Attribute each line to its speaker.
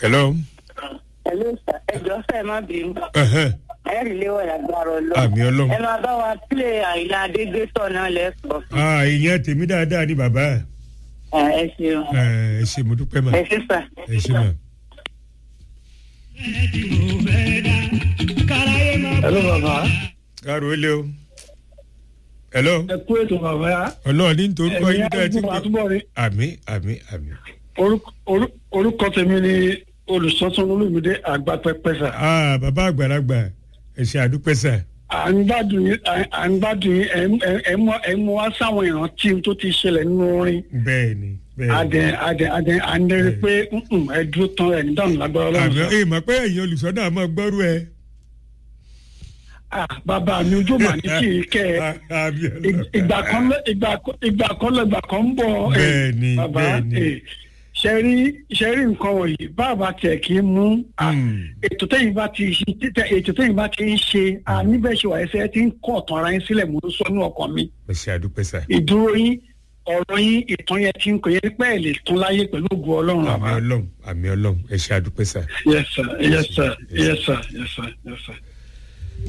Speaker 1: hello.
Speaker 2: Hello sir, ẹjọ́ sẹ́ má bínú.
Speaker 1: Ẹhẹ́.
Speaker 2: Ẹ̀rì léwọ̀ lágbára ọlọ́run.
Speaker 1: àmì ọlọ́run.
Speaker 2: Ẹ máa bá wa pílé àìlà Adégbésọ̀ náà lẹ́sọ̀.
Speaker 1: Ah, ìyẹn tèmi dáadáa ni bàbá.
Speaker 2: Ẹ ṣeun.
Speaker 1: Ẹ ẹ ṣe mo dúpẹ́ mà.
Speaker 2: Ẹ ṣe sà.
Speaker 1: Ẹ ṣe mà.
Speaker 3: Hello bàbá.
Speaker 1: Káàró ilé o. Hello.
Speaker 3: Ẹ kú ètò bàbá.
Speaker 1: Ọlọ́run ní nítorí kọ́ yín dáa tí
Speaker 3: Ẹ̀yin àtúbọ̀ rí.
Speaker 1: Àmì àmì àmì.
Speaker 3: Orúkọ- orú- Orúkọ tèmi ni olùsọ́tún olùmídé àgbàpẹ́pẹ́sà.
Speaker 1: Ah, bàbá àgbàlagbà ẹ ṣe àdúpẹ́ sà.
Speaker 3: À ń gbádùn yín à ń gbádùn yín ẹ̀ ń- ẹ̀- ẹ̀ ń mú- ẹ̀ ń mú wá sáwọn ìrántí tó ti ṣẹlẹ̀ nínú orin.
Speaker 1: Bẹ́ẹ̀ni bẹ́ẹ̀ni.
Speaker 3: Adẹ adẹ adẹ àndẹ̀rẹ̀ pé "Mm-mm, ẹ dúró tán ẹ̀ ní dáhùn lágbára
Speaker 1: Àmì
Speaker 3: ọlọ́run. sà."
Speaker 1: ẹ mọ̀ pé ẹ̀yin olùsọ́dọ̀ àmọ́ gbọ́rú ẹ.
Speaker 3: Ah, Bàbá mi ojú mà ní kì í kẹ́ ẹ.
Speaker 1: Àmì
Speaker 3: Ig-
Speaker 1: ọlọ́run.
Speaker 3: ìgbà kan lọ ìgbà kan ìgbà kan lọ ìgbà kan ń bọ̀. eh,
Speaker 1: Bẹ́ẹ̀ni,
Speaker 3: bàbá
Speaker 1: bẹ́ẹ̀ni.
Speaker 3: eh, ṣe rí ṣe rí nǹkan wọ̀nyí bàbá tiẹ̀ kì í mú ah,
Speaker 1: Hmm.
Speaker 3: ètò tẹ́yìn bá ti ṣe títẹ̀ ètò tẹ́yìn bá ti ń ṣe ah, níbẹ̀ ṣe wà ẹsẹ̀ tí ń kọ́ ọ̀tàn ara yín sílẹ̀ mú sọ ní ọkàn mi
Speaker 1: Ẹ ṣe àdúpẹ́ sà.
Speaker 3: ìdúró yín ọ̀rọ̀ yín ìtàn yẹn ti ń kò yẹ pẹ́ ẹ̀ lè tún láyé pẹ̀lú ògùn ọlọ́run
Speaker 1: Àmì
Speaker 3: àbá.
Speaker 1: ọlọ́run àmì ọlọ́run ẹ ṣe àdúpẹ́ sà.
Speaker 3: yes sir yes sir yes sir yes sir yes sir.